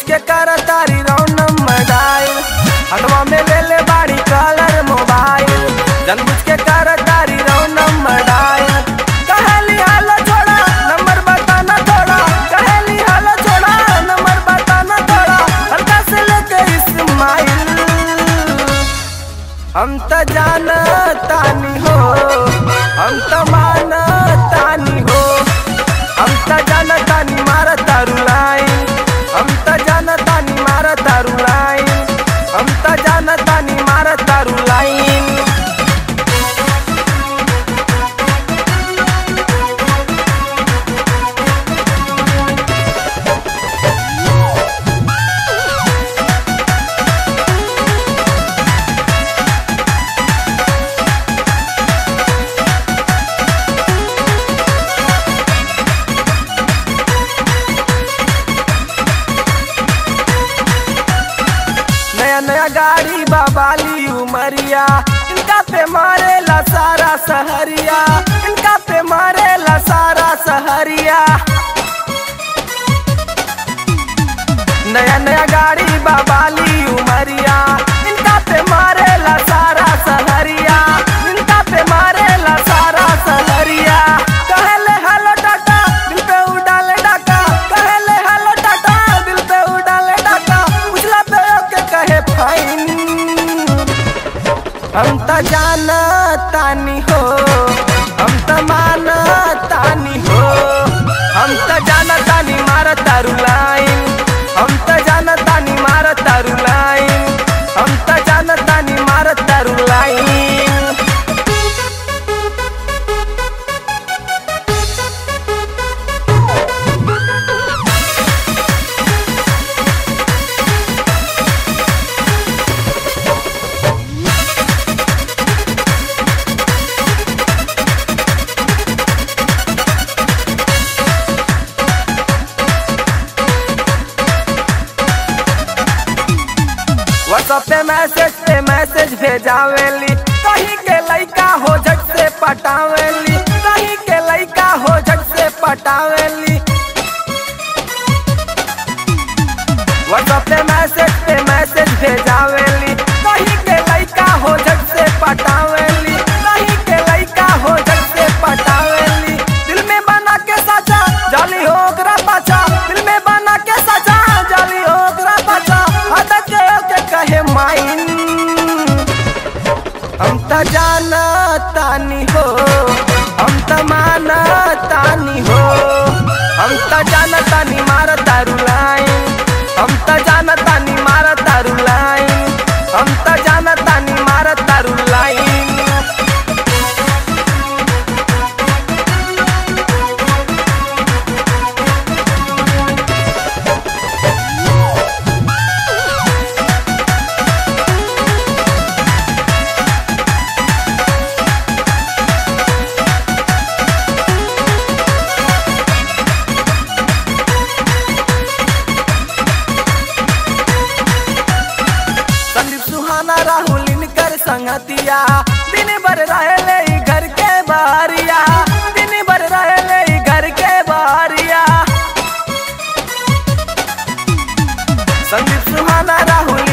के कर तारी रौनम मडाइल हटवा में ले ले बाड़ी कलर मोबाइल जानबूझ के कर तारी रौनम मडाइल कहली हालो छोड़ा नंबर बताना थोड़ा कहली हालो छोड़ा नंबर बताना थोड़ा हल्का से लेके इस्माइल हम त जानतानी हो हम त मानतानी हो हम त जानतानी मार तारू लाइन हम त जानतानी मार तारू लाइन हम त जानतानी मार तारू लाइन नया नया गाड़ी बाबाली उमरिया इनका पे मारेला सारा सहरिया इनका पे मारेला सारा सहरिया नया नया गाड़ी बाबाली उमरिया इनका पे मारेला सारा सहरिया इनका पे मारेला सारा सहरिया कहले हेलो टाटा दिल पे उड़ाले डाका कहले हेलो टाटा दिल पे उड़ाले डाका उजला पे ओके कहे फाइन हम त जानतानी हो हम त मानतानी हो हम त जानतानी मार तारू लाइन हम त जानतानी मार तारू लाइन हम त जानतानी मार तारू लाइन व्हाट्सएप पे मैसेज पे मैसेज भेजावेली कहीं के लइका हो झट से पटावेली कहीं के लइका हो झट से पटावेली व्हाट्सएप पे मैसेज पे मैसेज भेजावेली कहीं के लइका हो झट से पटावेली कहीं के लइका हो झट से पटावेली दिल में बना के साचा जाली हो ओकरा पाछा दिल में बना के साचा जाली हो ओकरा पाछा आदत के ओके कहे माइन हम त जानतानी हो हम त मानतानी हो हम त जानतानी मार तारू लाइन हम त जानतानी मार तारू लाइन हम त जानतानी मार तारू लाइन संदीप सुहाना राहुल इनकर संगतिया दिन भर रहले ई घर के बहरिया दिन भर रहले ई घर के बहरिया संदीप सुहाना राहुल